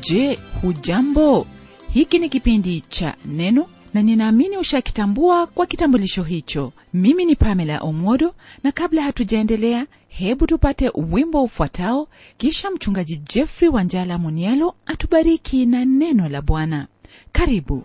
je hujambo hiki ni kipindi cha neno na ninaamini ushakitambua kwa kitambulisho hicho mimi ni pamela omodo na kabla hatujaendelea hebu tupate wimbo ufuatao kisha mchungaji jeffrey wanjala munialo atubariki na neno la bwana karibu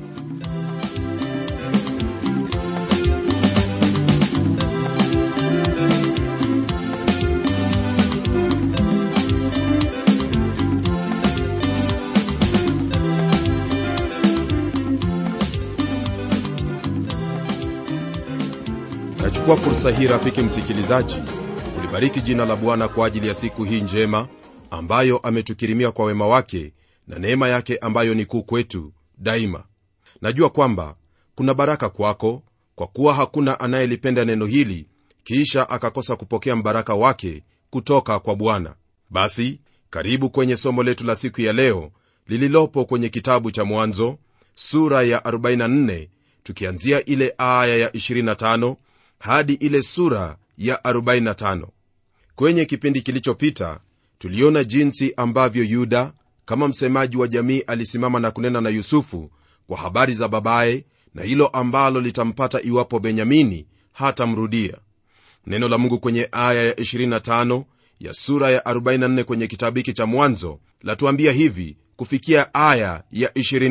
nachukua fursa hii rafiki msikilizaji kulibariki jina la bwana kwa ajili ya siku hii njema ambayo ametukirimia kwa wema wake na neema yake ambayo ni kuu kwetu daima najua kwamba kuna baraka kwako kwa kuwa hakuna anayelipenda neno hili kisha akakosa kupokea mbaraka wake kutoka kwa bwana basi karibu kwenye somo letu la siku ya leo lililopo kwenye kitabu cha mwanzo sura ya 44 tukianzia ile aya ya 25 hadi ile sura ya 45 kwenye kipindi kilichopita tuliona jinsi ambavyo yuda kama msemaji wa jamii alisimama na kunena na yusufu kwa habari za babaye na hilo ambalo litampata iwapo benyamini hatamrudia neno la mungu kwenye aya ya 25 ya sura ya 44 kwenye kitabu hiki cha mwanzo latuambia hivi kufikia aya ya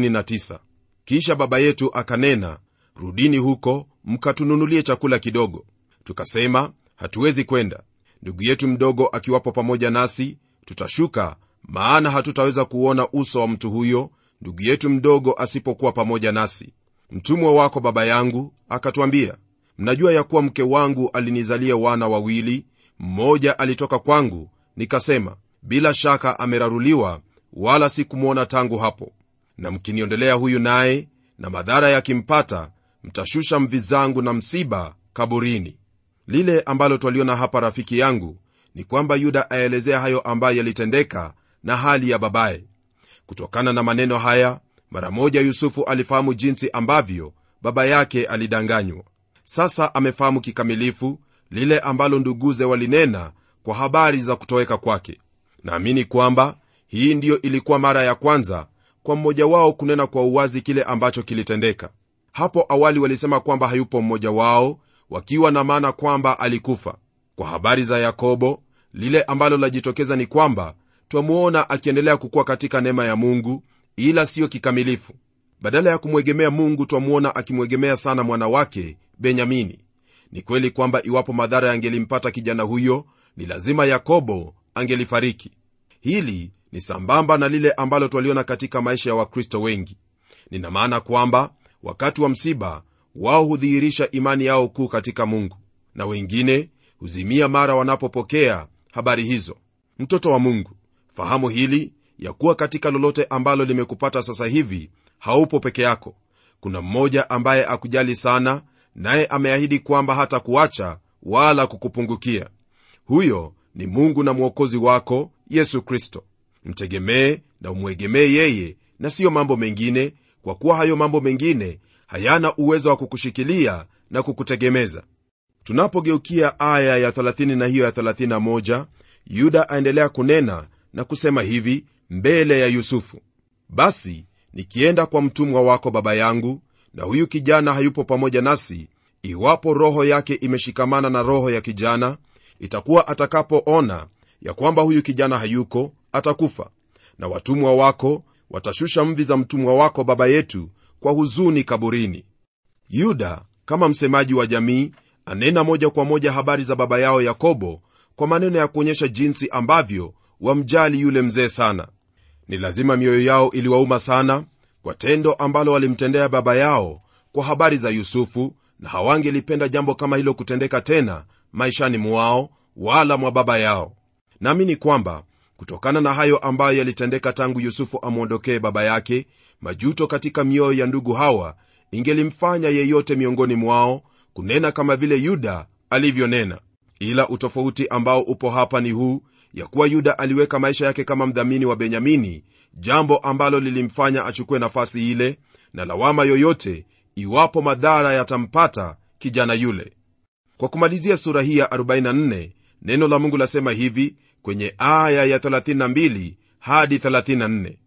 29 kisha baba yetu akanena rudini huko mkatununulie chakula kidogo tukasema hatuwezi kwenda ndugu yetu mdogo akiwapo pamoja nasi tutashuka maana hatutaweza kuona uso wa mtu huyo ndugu yetu mdogo asipokuwa pamoja nasi mtumwa wako baba yangu akatwambia mnajua ya kuwa mke wangu alinizalia wana wawili mmoja alitoka kwangu nikasema bila shaka ameraruliwa wala sikumwona tangu hapo na mkiniondelea huyu naye na madhara yakimpata mtashusha mvi zangu na msiba kaburini lile ambalo twaliona hapa rafiki yangu ni kwamba yuda aelezea hayo ambayo yalitendeka na hali ya babaye kutokana na maneno haya mara moja yusufu alifahamu jinsi ambavyo baba yake alidanganywa sasa amefahamu kikamilifu lile ambalo nduguze walinena kwa habari za kutoweka kwake naamini kwamba hii ndiyo ilikuwa mara ya kwanza kwa mmoja wao kunena kwa uwazi kile ambacho kilitendeka hapo awali walisema kwamba hayupo mmoja wao wakiwa na maana kwamba alikufa kwa habari za yakobo lile ambalo lajitokeza ni kwamba twamuona akiendelea kukuwa katika neema ya mungu ila siyo kikamilifu badala ya kumwegemea mungu twamuona akimwegemea sana mwana wake benyamini ni kweli kwamba iwapo madhara yangelimpata kijana huyo ni lazima yakobo angelifariki hili ni sambamba na lile ambalo twaliona katika maisha ya wakristo wengi nina maana kwamba wakati wa msiba wao hudhihirisha imani yao kuu katika mungu na wengine huzimia mara wanapopokea habari hizo mtoto wa mungu fahamu hili ya kuwa katika lolote ambalo limekupata sasa hivi haupo peke yako kuna mmoja ambaye akujali sana naye ameahidi kwamba hata kuacha wala kukupungukia huyo ni mungu na mwokozi wako yesu kristo mtegemee na umwegemee yeye na siyo mambo mengine kwa kuwa hayo mambo mengine hayana uwezo wa kukushikilia na kukutegemeza tunapogeukia aya ya 30 na hiyo ya 31 yuda aendelea kunena na kusema hivi mbele ya yusufu basi nikienda kwa mtumwa wako baba yangu na huyu kijana hayupo pamoja nasi iwapo roho yake imeshikamana na roho ya kijana itakuwa atakapoona ya kwamba huyu kijana hayuko atakufa na watumwa wako watashusha mvi za mtumwa wako baba yetu kwa huzuni kaburini yuda kama msemaji wa jamii anena moja kwa moja habari za baba yao yakobo kwa maneno ya kuonyesha jinsi ambavyo wamjali yule mzee sana ni lazima mioyo yao iliwauma sana kwa tendo ambalo walimtendea baba yao kwa habari za yusufu na hawangelipenda jambo kama hilo kutendeka tena maishani mwao wala mwa baba yao naamini kwamba kutokana na hayo ambayo yalitendeka tangu yusufu amwondokee baba yake majuto katika mioyo ya ndugu hawa ingelimfanya yeyote miongoni mwao kunena kama vile yuda alivyonena ila utofauti ambao upo hapa ni huu ya kuwa yuda aliweka maisha yake kama mdhamini wa benyamini jambo ambalo lilimfanya achukue nafasi ile na lawama yoyote iwapo madhara yatampata kijana yule kwa kumalizia sura hii ya 44 neno la mungu lasema hivi kwenye aya ya 32 hadi 34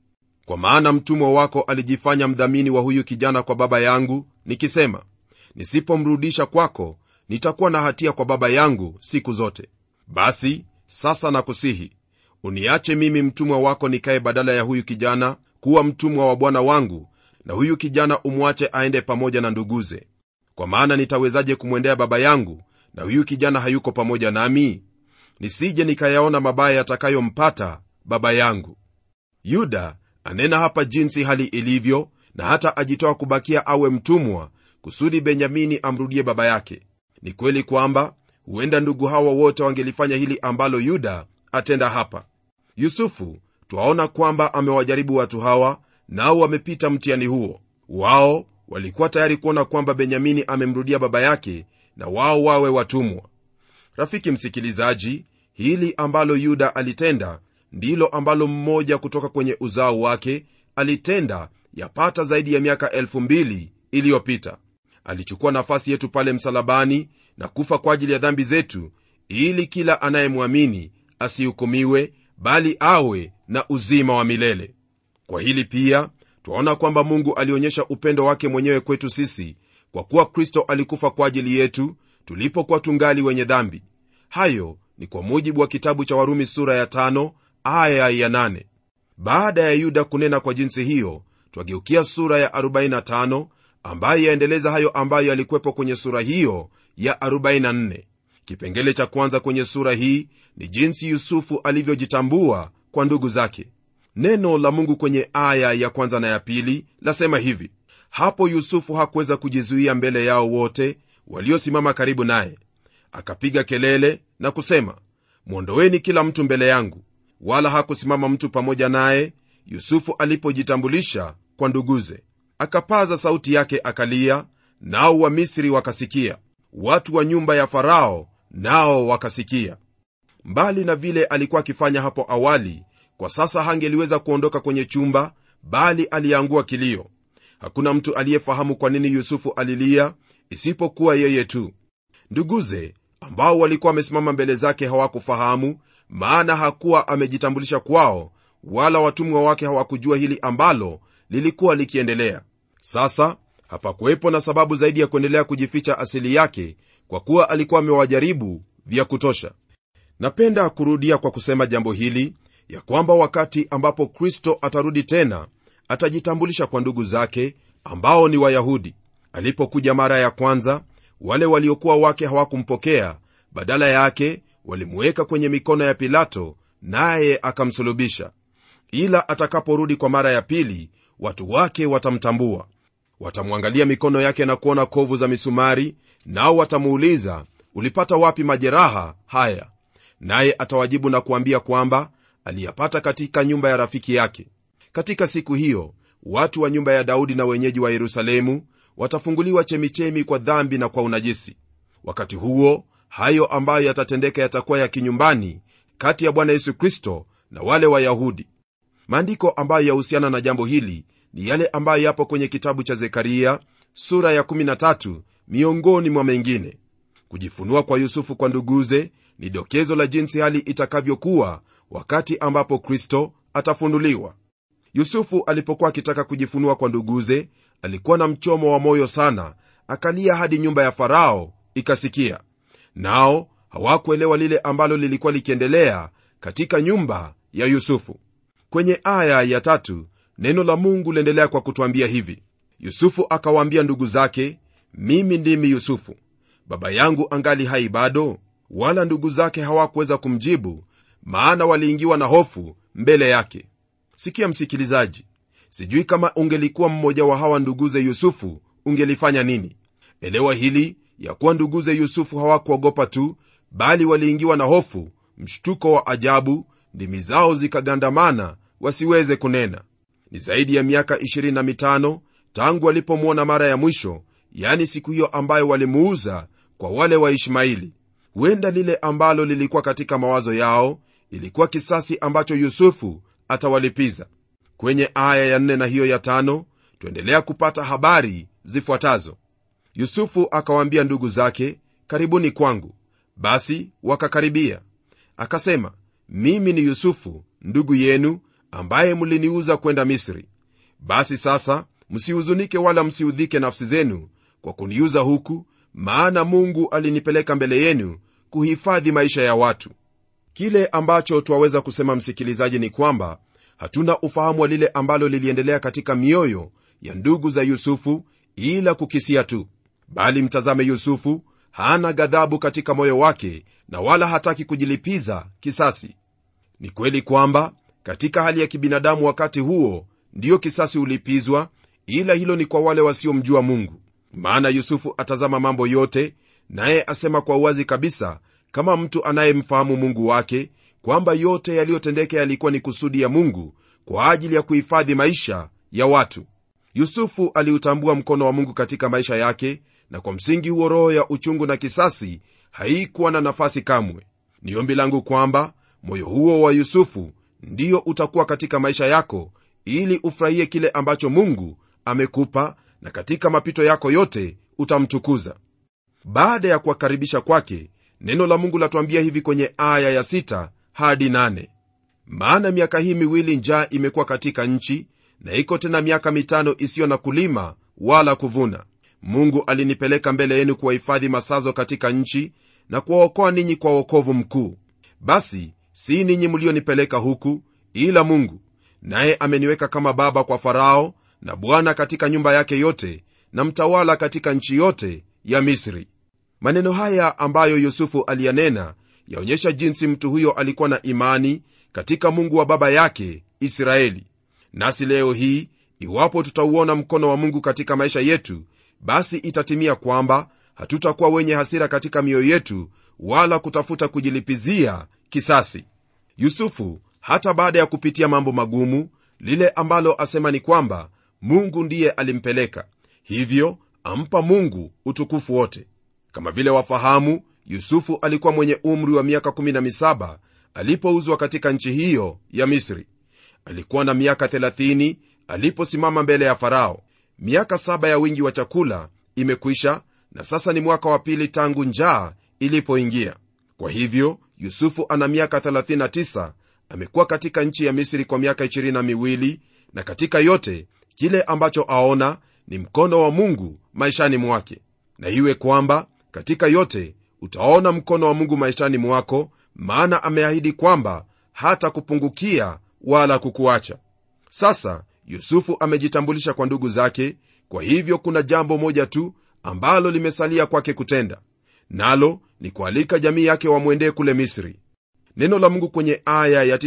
kwa maana mtumwa wako alijifanya mdhamini wa huyu kijana kwa baba yangu nikisema nisipomrudisha kwako nitakuwa na hatia kwa baba yangu siku zote basi sasa nakusihi uniache mimi mtumwa wako nikaye badala ya huyu kijana kuwa mtumwa wa bwana wangu na huyu kijana umwache aende pamoja na nduguze kwa maana nitawezaje kumwendea baba yangu na huyu kijana hayuko pamoja nami nisije nikayaona mabaya yatakayompata baba yangu yuda anena hapa jinsi hali ilivyo na hata ajitoa kubakia awe mtumwa kusudi benyamini amrudie baba yake ni kweli kwamba huenda ndugu hawa wote wangelifanya hili ambalo yuda atenda hapa yusufu twaona kwamba amewajaribu watu hawa nao wamepita mtihani huo wao walikuwa tayari kuona kwamba benyamini amemrudia baba yake na wao wawe watumwa rafiki msikilizaji hili ambalo yuda alitenda ndilo ambalo mmoja kutoka kwenye uzao wake alitenda yapata zaidi ya miaka elfu mbili iliyopita alichukua nafasi yetu pale msalabani na kufa kwa ajili ya dhambi zetu ili kila anayemwamini asihukumiwe bali awe na uzima wa milele kwa hili pia twaona kwamba mungu alionyesha upendo wake mwenyewe kwetu sisi kwa kuwa kristo alikufa kwa ajili yetu tulipokuwa tungali wenye dhambi hayo ni kwa mujibu wa kitabu cha warumi sura ya tano, aya ya nane. baada ya yuda kunena kwa jinsi hiyo twageukia sura ya 45 ambayo yaendeleza hayo ambayo yalikuwepo kwenye sura hiyo ya 44 kipengele cha kwanza kwenye sura hii ni jinsi yusufu alivyojitambua kwa ndugu zake neno la mungu kwenye aya ya kwanza na ya pili lasema hivi hapo yusufu hakuweza kujizuia mbele yao wote waliosimama karibu naye akapiga kelele na kusema mwondoweni kila mtu mbele yangu wala hakusimama mtu pamoja naye yusufu alipojitambulisha kwa nduguze akapaza sauti yake akalia nao wamisri wakasikia watu wa nyumba ya farao nao wakasikia mbali na vile alikuwa akifanya hapo awali kwa sasa hangeliweza kuondoka kwenye chumba bali aliangua kilio hakuna mtu aliyefahamu kwa nini yusufu alilia isipokuwa yeye tu nduguze ambao walikuwa wamesimama mbele zake hawakufahamu maana hakuwa amejitambulisha kwao wala watumwa wake hawakujua hili ambalo lilikuwa likiendelea sasa hapakuwepo na sababu zaidi ya kuendelea kujificha asili yake kwa kuwa alikuwa amewajaribu vya kutosha napenda kurudia kwa kusema jambo hili ya kwamba wakati ambapo kristo atarudi tena atajitambulisha kwa ndugu zake ambao ni wayahudi alipokuja mara ya kwanza wale waliokuwa wake hawakumpokea badala yake walimuweka kwenye mikono ya pilato naye akamsulubisha ila atakaporudi kwa mara ya pili watu wake watamtambua watamwangalia mikono yake na kuona kovu za misumari nao watamuuliza ulipata wapi majeraha haya naye atawajibu na kuambia kwamba aliyapata katika nyumba ya rafiki yake katika siku hiyo watu wa nyumba ya daudi na wenyeji wa yerusalemu watafunguliwa chemichemi kwa dhambi na kwa unajisi wakati huo hayo ambayo yatatendeka yatakuwa ya kinyumbani kati ya bwana yesu kristo na wale wayahudi maandiko ambayo yahusiana na jambo hili ni yale ambayo yapo kwenye kitabu cha zekaria sura ya 13 miongoni mwa mengine kujifunua kwa yusufu kwa nduguze ni dokezo la jinsi hali itakavyokuwa wakati ambapo kristo atafunuliwa yusufu alipokuwa akitaka kujifunua kwa nduguze alikuwa na mchomo wa moyo sana akalia hadi nyumba ya farao ikasikia nao hawakuelewa lile ambalo lilikuwa likiendelea katika nyumba ya yusufu kwenye aya ya tatu neno la mungu liendelea kwa kutwambia hivi yusufu akawaambia ndugu zake mimi ndimi yusufu baba yangu angali hai bado wala ndugu zake hawakuweza kumjibu maana waliingiwa na hofu mbele yake sikia msikilizaji sijui kama ungelikuwa mmoja wa hawa nduguze yusufu ungelifanya nini elewa hili ya kuwa nduguze yusufu hawakuogopa tu bali waliingiwa na hofu mshtuko wa ajabu ndimi zao zikagandamana wasiweze kunena ni zaidi ya miaka 25 tangu walipomwona mara ya mwisho yani siku hiyo ambayo walimuuza kwa wale wa ishmaili huenda lile ambalo lilikuwa katika mawazo yao ilikuwa kisasi ambacho yusufu atawalipiza kwenye aya ya 4 na hiyo ya tano tuendelea kupata habari zifuatazo yusufu akawaambia ndugu zake karibuni kwangu basi wakakaribia akasema mimi ni yusufu ndugu yenu ambaye mliniuza kwenda misri basi sasa msihuzunike wala msiudhike nafsi zenu kwa kuniuza huku maana mungu alinipeleka mbele yenu kuhifadhi maisha ya watu kile ambacho twaweza kusema msikilizaji ni kwamba hatuna ufahamu wa lile ambalo liliendelea katika mioyo ya ndugu za yusufu ila kukisia tu bali mtazame yusufu hana ghadhabu katika moyo wake na wala hataki kujilipiza kisasi ni kweli kwamba katika hali ya kibinadamu wakati huo ndiyo kisasi hulipizwa ila hilo ni kwa wale wasiomjua mungu maana yusufu atazama mambo yote naye asema kwa uwazi kabisa kama mtu anayemfahamu mungu wake kwamba yote yaliyotendeka yalikuwa ni kusudi ya mungu kwa ajili ya kuhifadhi maisha ya watu yusufu aliutambua mkono wa mungu katika maisha yake na kwa msingi huo roho ya uchungu na kisasi haikuwa na nafasi kamwe ni ombi langu kwamba moyo huo wa yusufu ndiyo utakuwa katika maisha yako ili ufurahie kile ambacho mungu amekupa na katika mapito yako yote utamtukuza baada ya kuwakaribisha kwake neno la mungu latuambia hivi kwenye aya ya 6 hadi 8 maana miaka hii miwili njaa imekuwa katika nchi na iko tena miaka mitano isiyo na kulima wala kuvuna mungu alinipeleka mbele yenu kuwahifadhi masazo katika nchi na kuwaokoa ninyi kwa wokovu mkuu basi si ninyi mlionipeleka huku ila mungu naye ameniweka kama baba kwa farao na bwana katika nyumba yake yote na mtawala katika nchi yote ya misri maneno haya ambayo yusufu aliyanena yaonyesha jinsi mtu huyo alikuwa na imani katika mungu wa baba yake israeli nasi leo hii iwapo tutauona mkono wa mungu katika maisha yetu basi itatimia kwamba hatutakuwa wenye hasira katika mioyo yetu wala kutafuta kujilipizia kisasi yusufu hata baada ya kupitia mambo magumu lile ambalo asema ni kwamba mungu ndiye alimpeleka hivyo ampa mungu utukufu wote kama vile wafahamu yusufu alikuwa mwenye umri wa miaka 17 alipouzwa katika nchi hiyo ya misri alikuwa na miaka 30 aliposimama mbele ya farao miaka saba ya wingi wa chakula imekwisha na sasa ni mwaka wa pili tangu njaa ilipoingia kwa hivyo yusufu ana miaka 39 amekuwa katika nchi ya misri kwa miaka 22 na katika yote kile ambacho aona ni mkono wa mungu maishani mwake na iwe kwamba katika yote utaona mkono wa mungu maishani mwako maana ameahidi kwamba hata kupungukia wala kukuacha sasa yusufu amejitambulisha kwa ndugu zake kwa hivyo kuna jambo moja tu ambalo limesalia kwake kutenda nalo ni kualika jamii yake wamwendee kule misri neno la mungu kwenye aya ya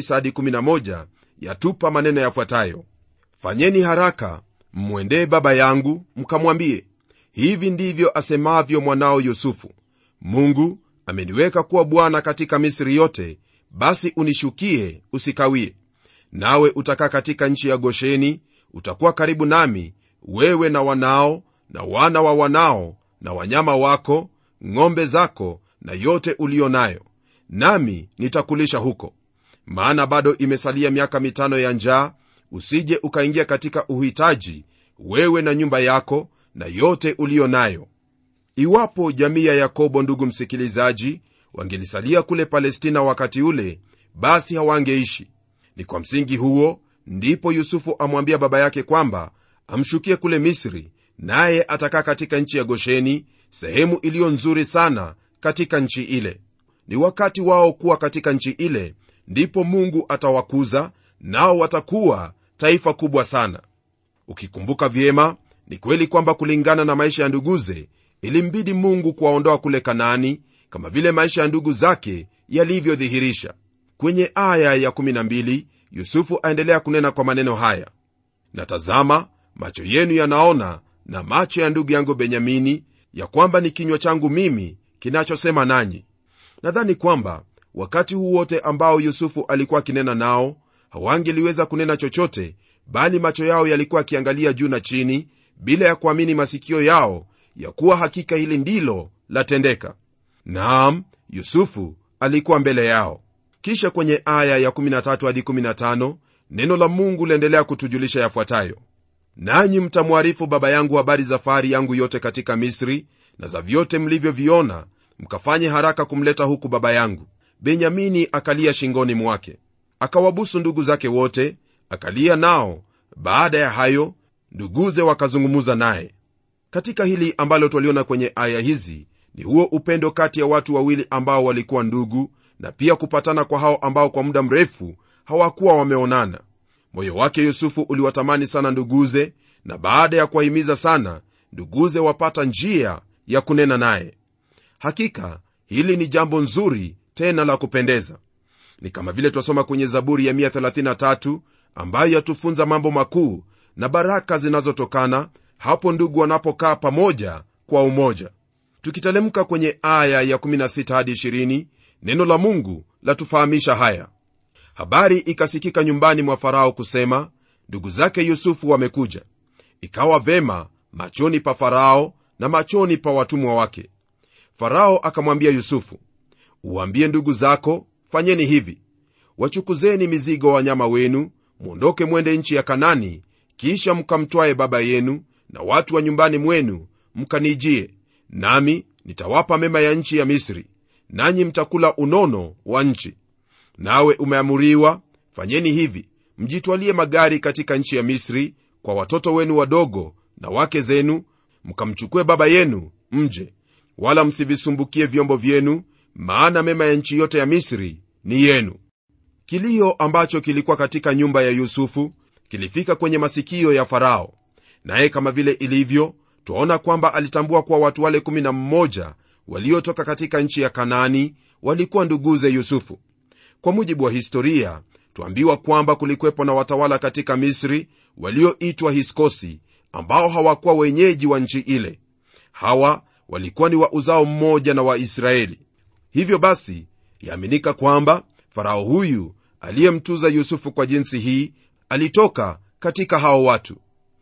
911 yatupa maneno yafuatayo fanyeni haraka mmwendee baba yangu mkamwambie hivi ndivyo asemavyo mwanao yusufu mungu ameniweka kuwa bwana katika misri yote basi unishukie usikawie nawe utakaa katika nchi ya gosheni utakuwa karibu nami wewe na wanao na wana wa wanao na wanyama wako ng'ombe zako na yote uliyo nayo nami nitakulisha huko maana bado imesalia miaka mitano ya njaa usije ukaingia katika uhitaji wewe na nyumba yako na yote uliyo nayo iwapo jamii ya yakobo ndugu msikilizaji wangelisalia kule palestina wakati ule basi hawangeishi ni kwa msingi huo ndipo yusufu amwambia baba yake kwamba amshukie kule misri naye atakaa katika nchi ya gosheni sehemu iliyo nzuri sana katika nchi ile ni wakati wao kuwa katika nchi ile ndipo mungu atawakuza nao watakuwa taifa kubwa sana ukikumbuka vyema ni kweli kwamba kulingana na maisha ya nduguze ilimbidi mungu kuwaondoa kule kanaani kama vile maisha ya ndugu zake yalivyodhihirisha kwenye aya ya 12 yusufu aendelea kunena kwa maneno haya na tazama macho yenu yanaona na macho ya ndugu yangu benyamini ya kwamba ni kinywa changu mimi kinachosema nanyi nadhani kwamba wakati huu wote ambao yusufu alikuwa akinena nao hawangeliweza kunena chochote bali macho yao yalikuwa akiangalia juu na chini bila ya kuamini masikio yao ya kuwa hakika hili ndilo latendeka naam yusufu alikuwa mbele yao kisha kwenye aya ya 13 hadi 15 neno la mungu liendelea kutujulisha yafuatayo nanyi mtamwarifu baba yangu habari za fahari yangu yote katika misri na za vyote mlivyoviona mkafanye haraka kumleta huku baba yangu benyamini akalia shingoni mwake akawabusu ndugu zake wote akalia nao baada ya hayo nduguze wakazungumza naye katika hili ambalo twaliona kwenye aya hizi ni huo upendo kati ya watu wawili ambao walikuwa ndugu na pia kupatana kwa hao ambao kwa muda mrefu hawakuwa wameonana moyo wake yusufu uliwatamani sana nduguze na baada ya kuwahimiza sana nduguze wapata njia ya kunena naye hakika hili ni jambo nzuri tena la kupendeza ni kama vile twasoma kwenye zaburi ya 133 ambayo yatufunza mambo makuu na baraka zinazotokana hapo ndugu wanapokaa pamoja kwa umoja tukitelemka kwenye aya ya 16 hadi 20 neno la mungu latufahamisha haya habari ikasikika nyumbani mwa farao kusema ndugu zake yusufu wamekuja ikawa vema machoni pa farao na machoni pa watumwa wake farao akamwambia yusufu uwaambie ndugu zako fanyeni hivi wachukuzeni mizigo wa wanyama wenu mwondoke mwende nchi ya kanani kisha mkamtwaye baba yenu na watu wa nyumbani mwenu mkanijie nami nitawapa mema ya nchi ya misri nanyi mtakula unono wa nchi nawe umeamuriwa fanyeni hivi mjitwalie magari katika nchi ya misri kwa watoto wenu wadogo na wake zenu mkamchukue baba yenu mje wala msivisumbukie vyombo vyenu maana mema ya nchi yote ya misri ni yenu kilio ambacho kilikuwa katika nyumba ya yusufu kilifika kwenye masikio ya farao naye kama vile ilivyo twaona kwamba alitambua kuwa watu wale 11 waliotoka katika nchi ya kanaani walikuwa nduguze yusufu kwa mujibu wa historia twambiwa kwamba kulikwepo na watawala katika misri walioitwa hiskosi ambao hawakuwa wenyeji wa nchi ile hawa walikuwa ni wa uzao mmoja na waisraeli hivyo basi yaaminika kwamba farao huyu aliyemtuza yusufu kwa jinsi hii alitoka katika hao watu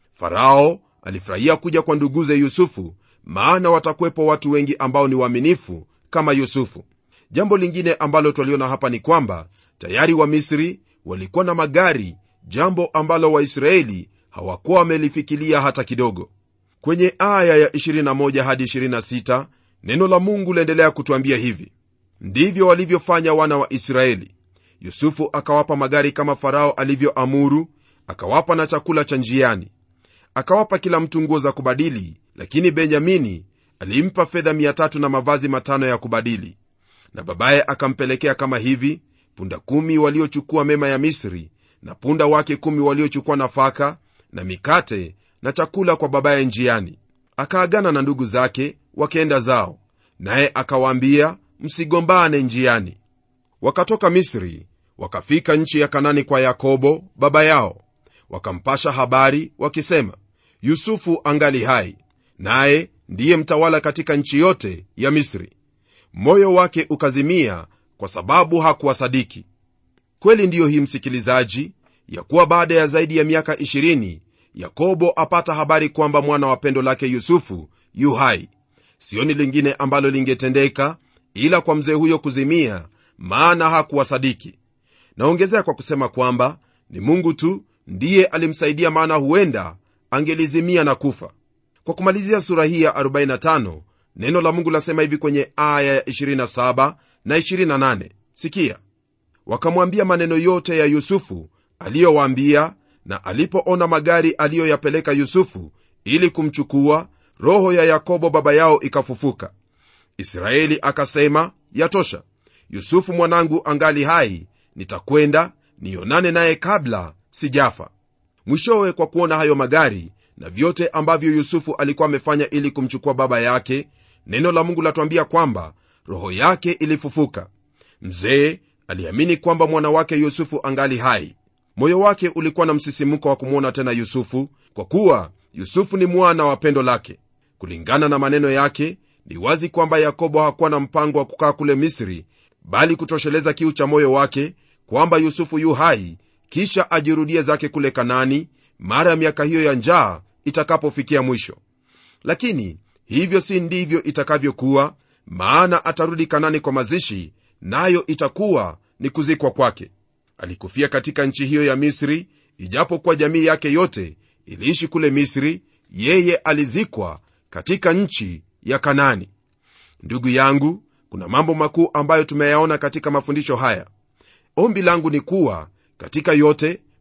farao alifurahia kuja kwa nduguze yusufu maana watakuwepo watu wengi ambao ni waaminifu kama yusufu jambo lingine ambalo twaliona hapa ni kwamba tayari wamisri walikuwa na magari jambo ambalo waisraeli hawakuwa wamelifikilia hata kidogo kwenye aya ya 21 hadi 26 neno la mungu laendelea kutwambia hivi ndivyo walivyofanya wana wa israeli yusufu akawapa magari kama farao alivyoamuru akawapa na chakula cha njiani akawapa kila mtu nguo za kubadili lakini benyamini alimpa fedha 3 na mavazi matano ya kubadili na babaye akampelekea kama hivi punda kumi waliochukua mema ya misri na punda wake kumi waliochukua nafaka na mikate na chakula kwa babaye njiani akaagana na ndugu zake wakenda zao naye akawaambia msigombane njiani wakatoka misri wakafika nchi ya kanani kwa yakobo baba yao wakampasha habari wakisema yusufu angali hai naye ndiye mtawala katika nchi yote ya misri moyo wake ukazimia kwa sababu hakuwasadiki kweli ndiyo hii msikilizaji ya kuwa baada ya zaidi ya miaka 20 yakobo apata habari kwamba mwana wa pendo lake yusufu yu hai sioni lingine ambalo lingetendeka ila kwa mzee huyo kuzimia maana hakuwasadiki naongezea kwa kusema kwamba ni mungu tu ndiye alimsaidia maana huenda angelizimia na kufa kwa kumalizia sura hii ya 45 neno la mungu lasema hivi kwenye aya ya 27 na 28 sikia wakamwambia maneno yote ya yusufu aliyowaambia na alipoona magari aliyoyapeleka yusufu ili kumchukua roho ya yakobo baba yao ikafufuka israeli akasema yatosha yusufu mwanangu angali hai nitakwenda nionane naye kabla sijafa mwishowe kwa kuona hayo magari na vyote ambavyo yusufu alikuwa amefanya ili kumchukua baba yake neno la mungu latwambia kwamba roho yake ilifufuka mzee aliamini kwamba mwana wake yusufu angali hai moyo wake ulikuwa na msisimuko wa kumwona tena yusufu kwa kuwa yusufu ni mwana wa pendo lake kulingana na maneno yake ni wazi kwamba yakobo hakuwa na mpango wa kukaa kule misri bali kutosheleza kiu cha moyo wake kwamba yusufu yu hai kisha ajirudie zake kule kanani mara ya miaka hiyo ya njaa itakapofikia mwisho lakini hivyo si ndivyo itakavyokuwa maana atarudi kanani kwa mazishi nayo itakuwa ni kuzikwa kwake alikufia katika nchi hiyo ya misri ijapokuwa jamii yake yote iliishi kule misri yeye alizikwa katika nchi ya kanani ndugu yangu kuna mambo makuu ambayo tumeyaona katika mafundisho haya ombi langu ni kuwa katika yote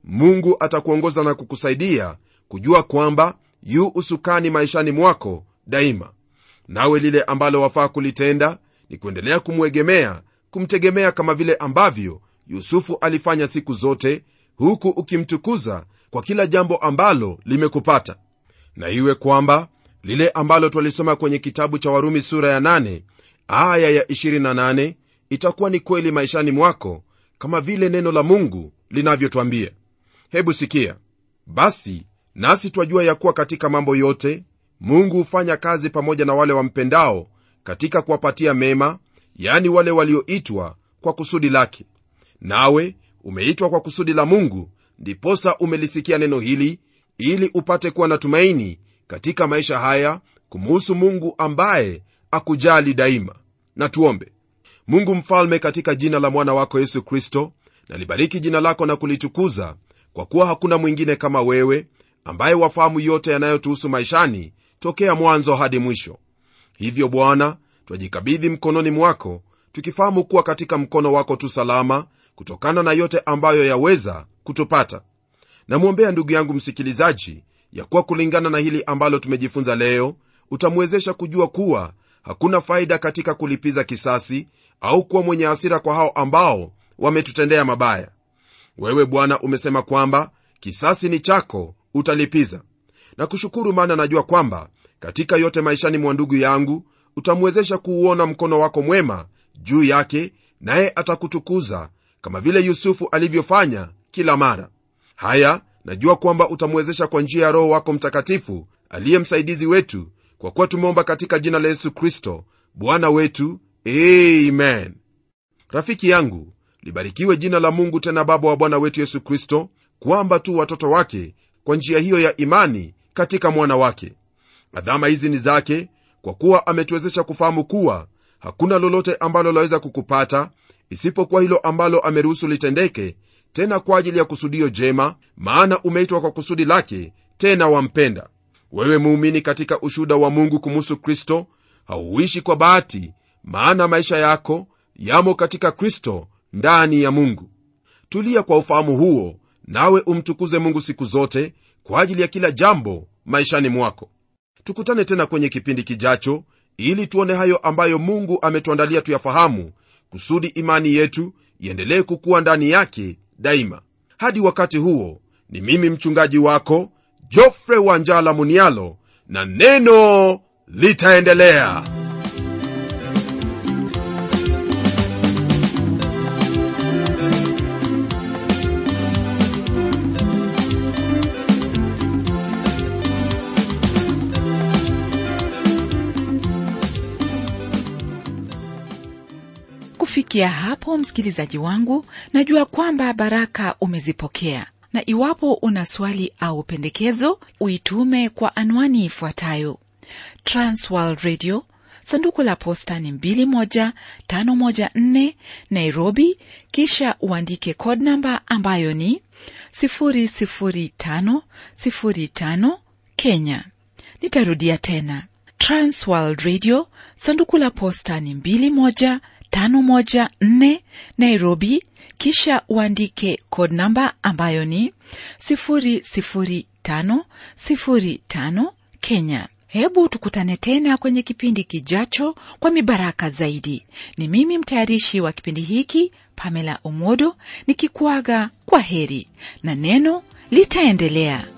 mungu atakuongoza na kukusaidia kujua kwamba yu usukani maishani mwako daima nawe lile ambalo wafaa kulitenda ni kuendelea kumwegemea kumtegemea kama vile ambavyo yusufu alifanya siku zote huku ukimtukuza kwa kila jambo ambalo limekupata na iwe kwamba lile ambalo twalisoma kwenye kitabu cha warumi sura ya 8 aya ya 28 itakuwa ni kweli maishani mwako kama vile neno la mungu linavyotwambia hebu sikia basi nasi twajua ya kuwa katika mambo yote mungu hufanya kazi pamoja na wale wampendao katika kuwapatia mema yani wale walioitwa kwa kusudi lake nawe umeitwa kwa kusudi la mungu ndiposa umelisikia neno hili ili upate kuwa na tumaini katika maisha haya kumuhusu mungu ambaye akujali daima na tuombe mungu mfalme katika jina la mwana wako yesu kristo nalibariki jina lako na kulitukuza kwa kuwa hakuna mwingine kama wewe ambaye wafahamu yote yanayotuhusu maishani tokea mwanzo hadi mwisho hivyo bwana twajikabidhi mkononi mwako tukifahamu kuwa katika mkono wako tu salama kutokana na yote ambayo yaweza kutupata namwombea ndugu yangu msikilizaji ya kuwa kulingana na hili ambalo tumejifunza leo utamwezesha kujua kuwa hakuna faida katika kulipiza kisasi au kuwa mwenye hasira kwa hao ambao wametutendea mabaya wewe bwana umesema kwamba kisasi ni chako utalipiza na kushukuru maana najua kwamba katika yote maishani mwa ndugu yangu utamwezesha kuuona mkono wako mwema juu yake naye atakutukuza kama vile yusufu alivyofanya kila mara haya najua kwamba utamwezesha kwa njia ya roho wako mtakatifu aliye msaidizi wetu kwa kuwa tumeomba katika jina la yesu kristo bwana wetu amen rafiki yangu libarikiwe jina la mungu tena baba wa bwana wetu yesu kristo kwamba tu watoto wake kwa njia hiyo ya imani katika mwana wake adhama hizi ni zake kwa kuwa ametuwezesha kufahamu kuwa hakuna lolote ambalo laweza kukupata isipokuwa hilo ambalo ameruhusu litendeke tena kwa ajili ya kusudio jema maana umeitwa kwa kusudi lake tena wampenda wewe muumini katika ushuhuda wa mungu kumuhusu kristo hauishi kwa bahati maana maisha yako yamo katika kristo ndani ya mungu tulia kwa ufahamu huo nawe umtukuze mungu siku zote kwa ajili ya kila jambo maishani mwako tukutane tena kwenye kipindi kijacho ili tuone hayo ambayo mungu ametuandalia tuyafahamu kusudi imani yetu iendelee kukuwa ndani yake daima hadi wakati huo ni mimi mchungaji wako jofre wanjala munialo na neno litaendelea kufikia hapo msikilizaji wangu najua kwamba baraka umezipokea na iwapo una swali au pendekezo uitume kwa anwani ifuatayo transworld radio sanduku la posta ni 21514 nairobi kisha uandike code namba ambayo ni 00505 kenya nitarudia tena transworld radio sanduku la posta ni 21 514 Nairobi, kisha uandike code namba ambayo ni 00505 Kenya. Hebu tukutane tena kwenye kipindi kijacho kwa mibaraka zaidi. Ni mimi mtayarishi wa kipindi hiki Pamela Omodo nikikuaga kwa heri na neno litaendelea.